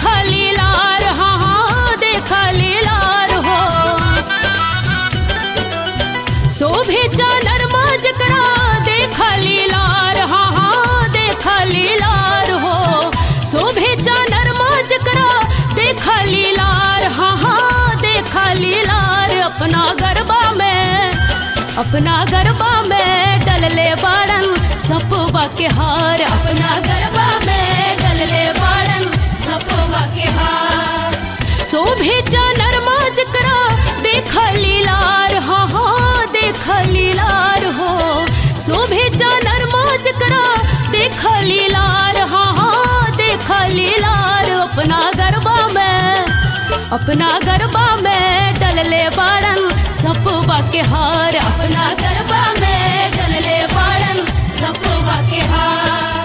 देख लीलार हाँ हाँ देख लीलार हो शोभे चानर माज करा देख लीलार हाँ हाँ देख लीलार हो शोभे चानर माज करा देख लीलार हाँ हाँ देख लीलार अपना गरबा में अपना गरबा में डलले बाड़न सपवा के हार अपना गरबा में डलले बाड़न सपोवा के हार शोभे चानर माज करा देख लीलार हाँ हाँ देख लीलार हो शोभे चानर माज करा देख लीलार हाँ हाँ देख लीलार अपना गरबा में अपना गरबा में डलले बाड़न सपवा के हार अपना गरबा में डलले बाड़न सपोवा के हार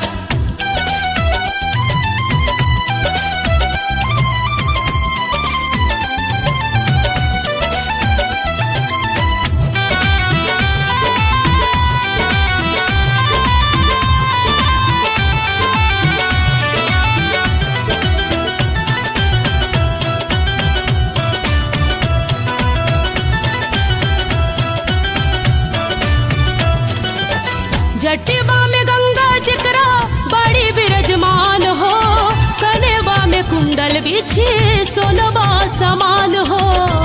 जटिबा में गंगा जकरा बड़ी विराजमान हो कनेबा में कुंडल बिछे सोनबा समान हो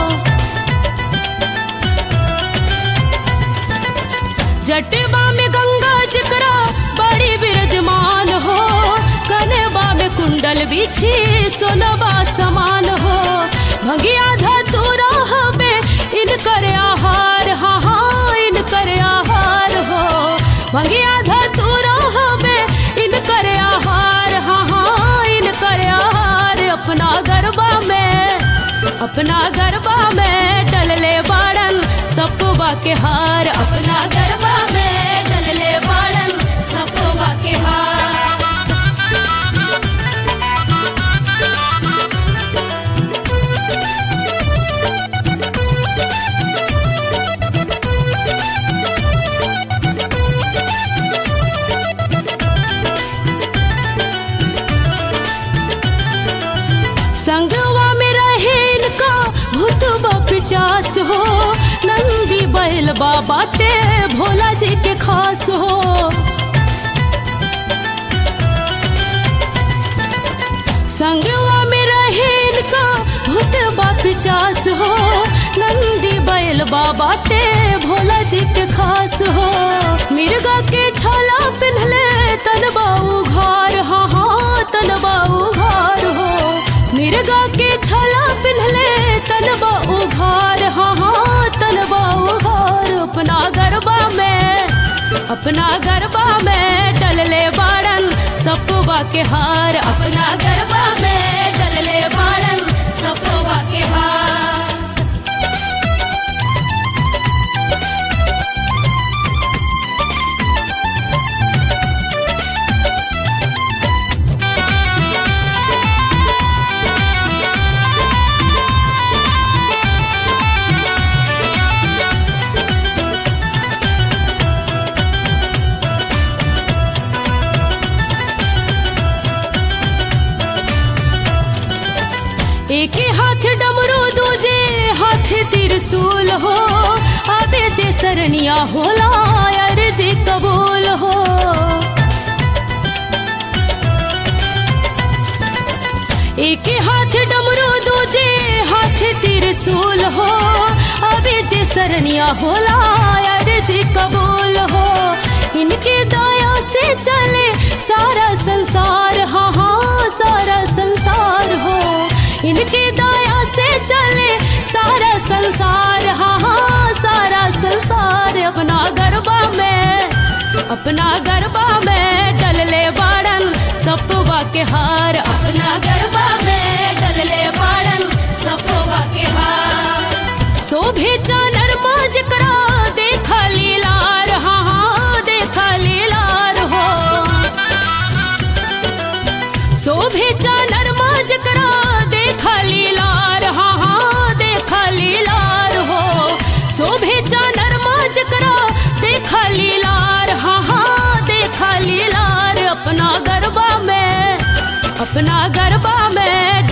जटिबा में गंगा जकरा बड़ी विराजमान हो कनेबा में कुंडल बिछे सोनबा समान हो भगिया धतुरा हमें इनकर आहार हाँ हाँ इनकर आहार हो भगिया धतुरा हमें इनकर आहार हाँ हाँ इनकर आहार अपना गरबा में अपना गरबा में डलले बाड़न सपवा के हार अपना गरबा में डलले बाड़न सपोवा के हार संगवा में रहे इनका भूतबा पिचास हो नंदी बैल बाटे भोला जी के खास हो संगवा में रहे इनका भूतबा पिचास हो नंदी बैल बाटे भोला जी के खास हो मिर्गा के छाला पिन्हले तनबा उघार हाँ हाँ तनबा उघार हो मिर्गा के छाला पिन्हले तनबा उघार हाँ हाँ तनबा उघार अपना गरबा में अपना गरबा में डलले बाड़न सपवा के हार अपना गरबा में डलले बाड़न सपोवा के हार एक हाथ डमरू दूजे हाथ त्रिशूल हो आबे जे सरनिया होला यार जे कबूल हो एक हाथ डमरू दूजे हाथ त्रिशूल हो आबे जे सरनिया होला यार जे कबूल हो इनके दया से चले सारा संसार हाँ हाँ सारा संसार हो इनके दया से चले सारा संसार हाँ हाँ सारा संसार अपना गरबा में अपना गरबा में डलले बाड़न सपवा के हार अपना गरबा में डलले बाड़न सपोवा के हार शोभे चानर माज करा देखा लीलार हाँ हाँ देखा लीलार हो शोभे चानर माज करा देखा लीलार हाँ हाँ देखा लीलार हो शोभे चानर माज करा देखा लीलार हाँ हाँ देखा लीलार अपना गरबा में अपना गरबा में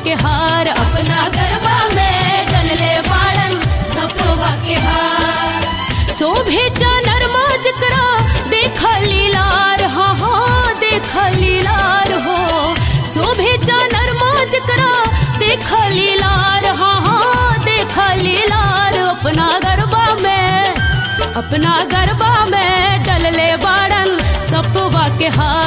के हार अपना गरबा में डलले बाड़न सपोवा के हार शोभे नरमा जकरा देख लीलार हाँ हाँ देख लीलार हो शोभे नरमा जकरा देख लीलार हाँ हाँ देख लीलार अपना गरबा में अपना गरबा में डलले बाड़न सपवा के हार